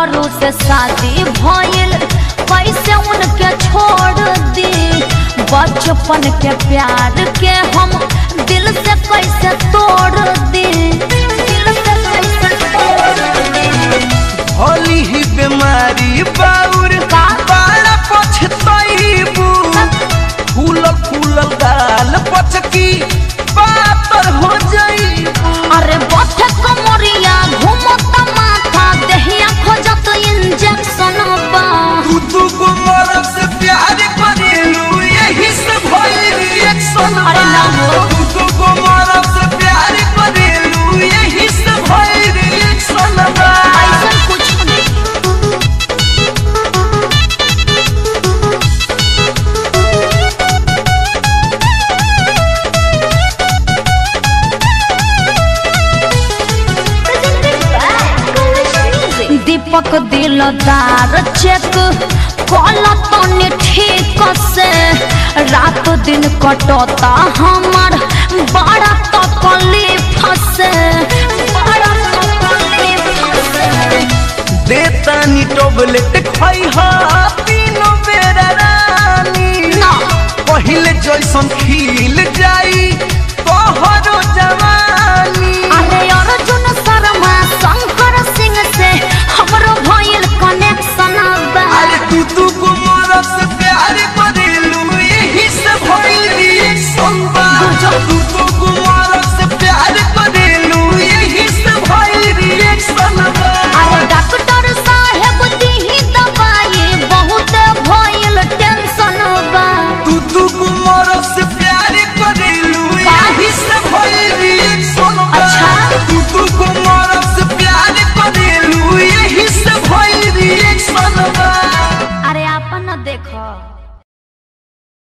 मेहरों से शादी भइल कैसे उनके छोड़ दी बचपन के प्यार के हम दिल से कैसे तोड़ दी दिल से कैसे तोड़ दी होली ही बीमारी बाउर का? बड़ा पछतैबू फूल फूल गाल पचकी पातर हो जाई अरे बथे कमरिया घूमत माथा देहिया खोजत इंजेक्शन बा तू तू को मरब से प्यार करेलू यही से भइल रिएक्शन अरे ना हो। तू तू को मरब से प्यार करेलू यही से भइल रिएक्शन बा ऐसन कुछ दीपक दिलदार चेक कल तनी ठीक से रात दिन कटता हमार बड़ा तकलीफ से बड़ा तकलीफ से देतानी टोबलेट खाई हा तीनों बेरा रानी ना पहिले जैसन खिल जाई तोहरो जवानी अरे अर्जुन शर्मा शंकर सिंह से हमरो भइल कनेक्शन बा अरे तू तू को मरब से प्यार करेलू यही से भइल रिएक्शन बा तू तू को मरब से प्यार करेलू यही से भइल रिएक्शन बा अरे डॉक्टर साहेब दीही दवाई बहुत भइल टेंशन बा तू तू को मरब से प्यार करेलू यही से भइल रिएक्शन बा अच्छा। तू तू को मरब से प्यार करेलू यही से भइल रिएक्शन बा अरे आपन देखो